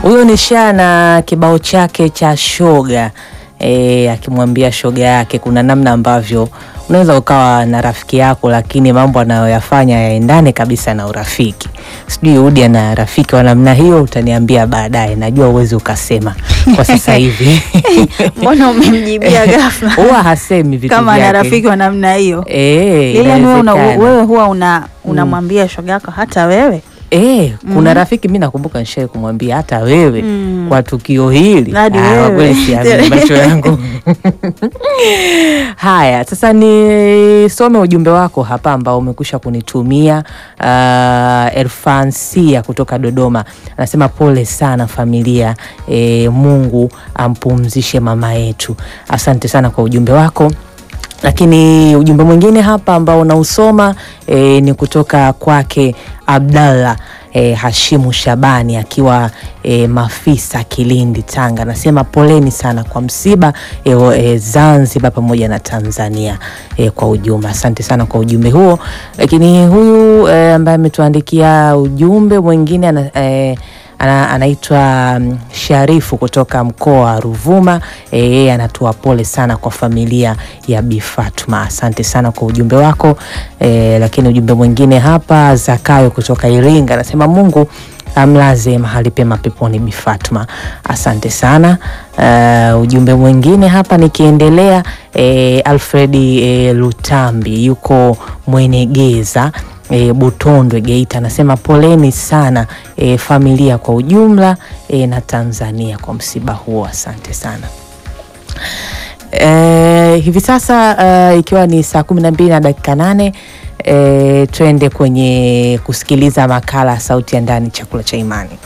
Huyo ni Shaa na kibao chake cha shoga e, akimwambia shoga yake kuna namna ambavyo unaweza ukawa na rafiki yako lakini mambo anayoyafanya yaendane kabisa na urafiki. Sijui Udi ana rafiki wa namna hiyo, utaniambia baadaye, najua uwezi ukasema kwa sasa hivi Mbona umemjibia ghafla? huwa hasemi vitu Kama ana vyake. rafiki wa namna hiyo. Eh, Lilian, wewe una- inawezekana. wewe huwa una unamwambia shoga yako hata wewe? Eh, kuna rafiki mi nakumbuka nishai kumwambia hata wewe Mm. kwa tukio hili Hadi Ah, kwa wewe. kweli siamini macho yangu. Haya, sasa nisome ujumbe wako hapa ambao umekwisha kunitumia. Uh, Elfansia kutoka Dodoma anasema pole sana familia, e, Mungu ampumzishe mama yetu. Asante sana kwa ujumbe wako lakini ujumbe mwingine hapa ambao unausoma e, ni kutoka kwake Abdallah e, Hashimu Shabani akiwa e, Mafisa, Kilindi, Tanga. Anasema poleni sana kwa msiba e, o- e, Zanzibar pamoja na Tanzania e, kwa ujumla. Asante sana kwa ujumbe huo. Lakini huyu e, ambaye ametuandikia ujumbe mwingine ana, e, ana, anaitwa mm, Sharifu kutoka mkoa wa Ruvuma. Eh, Yeye anatoa pole sana kwa familia ya Bi Fatma. Asante sana kwa ujumbe wako e, lakini ujumbe mwingine hapa Zakayo kutoka Iringa anasema Mungu amlaze mahali pema peponi Bi Fatma. Asante sana. Uh, ujumbe mwingine hapa nikiendelea, e, Alfredi e, Lutambi yuko Mwenegeza e, Butondwe Geita anasema poleni sana e, familia kwa ujumla e, na Tanzania kwa msiba huo. Asante sana. E, hivi sasa e, ikiwa ni saa kumi na mbili na dakika nane e, twende kwenye kusikiliza makala ya Sauti ya Ndani, chakula cha imani.